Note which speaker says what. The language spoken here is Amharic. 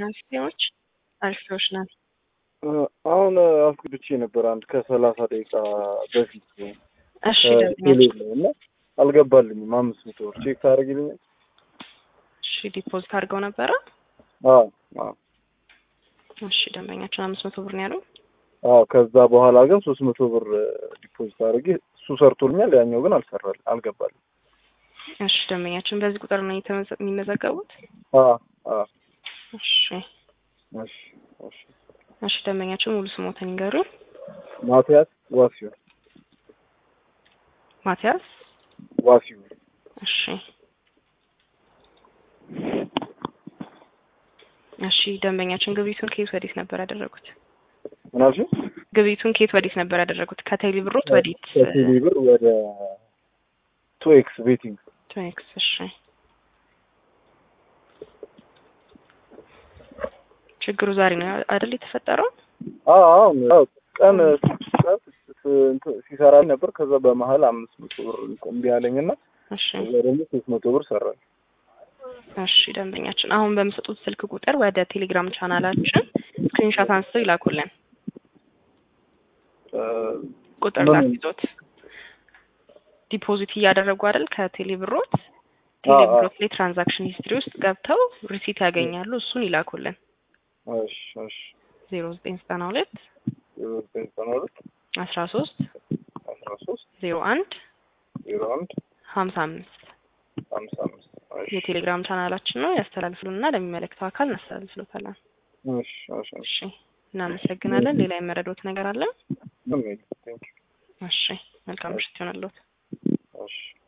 Speaker 1: ሲሆኖች አሪፎች ናት።
Speaker 2: አሁን አስገብቼ ነበር አንድ ከሰላሳ ደቂቃ በፊት
Speaker 1: እሺ
Speaker 2: ቴሌ ነው እና አልገባልኝም። አምስት መቶ ብር ቼክ ታደርጊልኛል?
Speaker 1: እሺ ዲፖዚት አድርገው ነበረ።
Speaker 2: አዎ አዎ
Speaker 1: እሺ ደንበኛችን አምስት መቶ ብር ነው ያለው።
Speaker 2: አዎ ከዛ በኋላ ግን ሶስት መቶ ብር ዲፖዚት አድርጌ እሱ ሰርቶልኛል፣ ያኛው ግን አልሰራል አልገባልኝ።
Speaker 1: እሺ ደንበኛችን በዚህ ቁጥር ነው የተመዘ- የሚመዘገቡት።
Speaker 2: አዎ አዎ
Speaker 1: እሺ
Speaker 2: እሺ እሺ
Speaker 1: እሺ ደንበኛችን ሙሉ ስሞትን ይንገሩን።
Speaker 2: ማቲያስ ዋሲሁን
Speaker 1: ማቲያስ
Speaker 2: ዋሲሁን
Speaker 1: እሺ እሺ ደንበኛችን ግብይቱን ከየት ወዴት ነበር ያደረጉት?
Speaker 2: ምን አልሽኝ?
Speaker 1: ግብይቱን ከየት ወዴት ነበር ያደረጉት? ከቴሌ ብሮት ወዴት?
Speaker 2: ከቴሌ ብር ወደ ቱ ኤክስ ቤቲንግ
Speaker 1: ቶኤክስ እሺ ችግሩ ዛሬ ነው አይደል የተፈጠረው?
Speaker 2: አዎ አሁን ያው ቀን ቀን እንትን ሲሰራ ነበር። ከዛ በመሀል አምስት መቶ ብር እምቢ አለኝና
Speaker 1: እሺ
Speaker 2: ከዛ ደግሞ ሶስት መቶ ብር ሰራል።
Speaker 1: እሺ ደንበኛችን አሁን በምሰጡት ስልክ ቁጥር ወደ ቴሌግራም ቻናላችን ስክሪንሾት አንስተው ይላኩልን። ቁጥር
Speaker 2: ምን?
Speaker 1: ላስይዞት ዲፖዚት እያደረጉ አይደል ከቴሌ ብሮት ቴሌ
Speaker 2: አዎ፣ አዎ።
Speaker 1: ብሮት ላይ ትራንዛክሽን ሂስትሪ ውስጥ ገብተው ሪሲት ያገኛሉ። እሱን ይላኩልን።
Speaker 2: እሺ እሺ
Speaker 1: ዜሮ ዘጠኝ ዘጠና ሁለት
Speaker 2: ዘጠኝ ዘጠና ሁለት
Speaker 1: አስራ ሶስት
Speaker 2: አስራ ሶስት
Speaker 1: ዜሮ አንድ
Speaker 2: ዜሮ አንድ
Speaker 1: ሀምሳ አምስት
Speaker 2: ሀምሳ አምስት እሺ
Speaker 1: የቴሌግራም ቻናላችን ነው። ያስተላልፍሉና ለሚመለከተው አካል እናስተላልፍሎታለን።
Speaker 2: እሺ እሺ እሺ
Speaker 1: እሺ እናመሰግናለን። ሌላ የመረዶት ነገር አለ?
Speaker 2: ምን ነው ቴንክ
Speaker 1: እሺ መልካም ምሽት ይሆናልዎት።
Speaker 2: እሺ